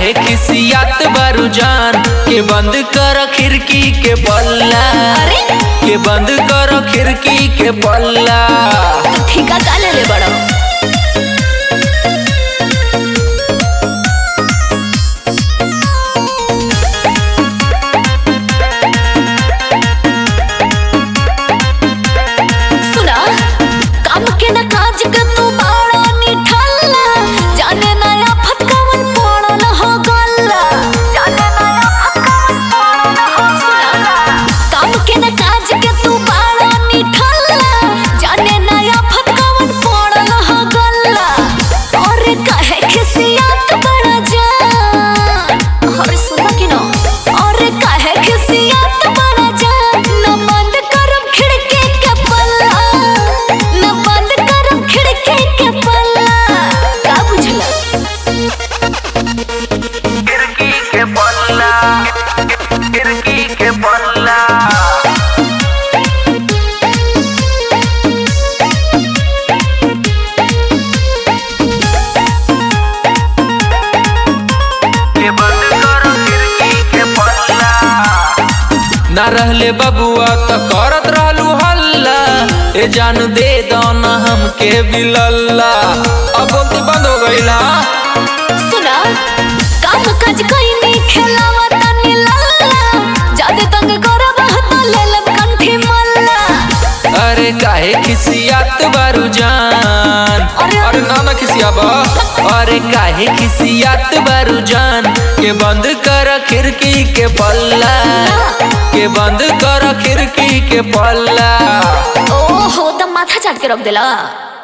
काहे खिसियात बारू जान के बंद कर खिड़की के पल्ला अरे के बंद कर खिड़की के पल्ला तू ठीका का ले ले बड़ो सुना काम के ना काज के तू बाड़ा निठल्ला जाने नया फटकावन पड़ल हो गल्ला जाने नया फटकावन पड़ल हो सुना काम के ना काज के तू बाड़ा निठल्ला जाने नया फटकावन पड़ल हो गल्ला और कहे खिसियत बड़ा जान और सुना कि ना और कहे खिसियत बड़ा जान न बंद करम खिड़की के पल्ला न बंद करम खिड़की के पल्ला का बुझला खिड़की के पल्ला खिड़की के पल्ला के बंद कर खिड़की के पल्ला ना रहले बबुआ त करत रहलू हल्ला ए जान दे दौना हमके बिलल्ला अब बोलती बंद हो गईला सुना काम काज कइनी खेलावा तनी लल्ला जादे तंग करब त लेलब कंठी मल्ला अरे काहे खिसियात बारू जान अरे- अरे ना ना खिसियाबा अरे काहे खिसियात बारू जान के बंद कर खिड़की के पल्ला के बंद कर खिड़की के पल्ला ओहो त माथा चाट के रख देला